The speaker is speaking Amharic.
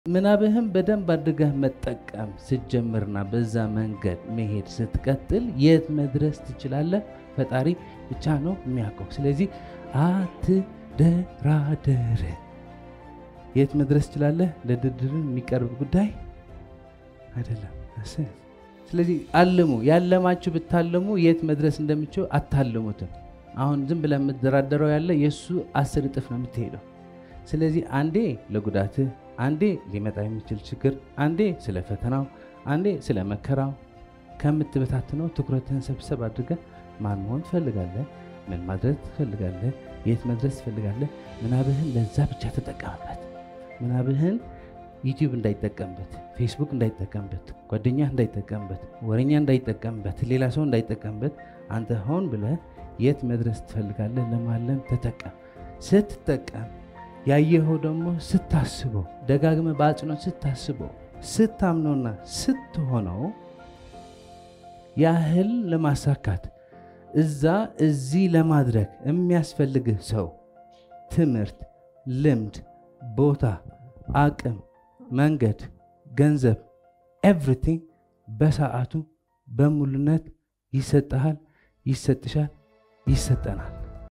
ምናብህም በደንብ አድርገህ መጠቀም ስትጀምርና በዛ መንገድ መሄድ ስትቀጥል የት መድረስ ትችላለህ? ፈጣሪ ብቻ ነው የሚያውቀው። ስለዚህ አትደራደር። የት መድረስ ትችላለህ? ለድርድር የሚቀርብ ጉዳይ አይደለም። ስለዚህ አልሙ። ያለማችሁ ብታልሙ የት መድረስ እንደምችው አታልሙትም። አሁን ዝም ብለህ የምትደራደረው ያለ የእሱ አስር እጥፍ ነው የምትሄደው። ስለዚህ አንዴ ለጉዳትህ፣ አንዴ ሊመጣ የሚችል ችግር፣ አንዴ ስለ ፈተናው፣ አንዴ ስለ መከራው ከምትበታትነው ትኩረትህን ሰብሰብ አድርገህ ማን መሆን ትፈልጋለህ? ምን ማድረግ ትፈልጋለህ? የት መድረስ ትፈልጋለህ? ምናብህን ለዛ ብቻ ተጠቀምበት። ምናብህን ዩቲዩብ እንዳይጠቀምበት፣ ፌስቡክ እንዳይጠቀምበት፣ ጓደኛ እንዳይጠቀምበት፣ ወረኛ እንዳይጠቀምበት፣ ሌላ ሰው እንዳይጠቀምበት፣ አንተ ሆን ብለህ የት መድረስ ትፈልጋለህ ለማለም ተጠቀም። ስትጠቀም ያየኸው ደግሞ ስታስበው፣ ደጋግመ በአጽንኦት ስታስበው፣ ስታምነውና ስትሆነው ያህል ለማሳካት እዛ እዚህ ለማድረግ የሚያስፈልግህ ሰው፣ ትምህርት፣ ልምድ፣ ቦታ፣ አቅም፣ መንገድ፣ ገንዘብ፣ ኤቭሪቲንግ በሰዓቱ በሙሉነት ይሰጠሃል፣ ይሰጥሻል፣ ይሰጠናል።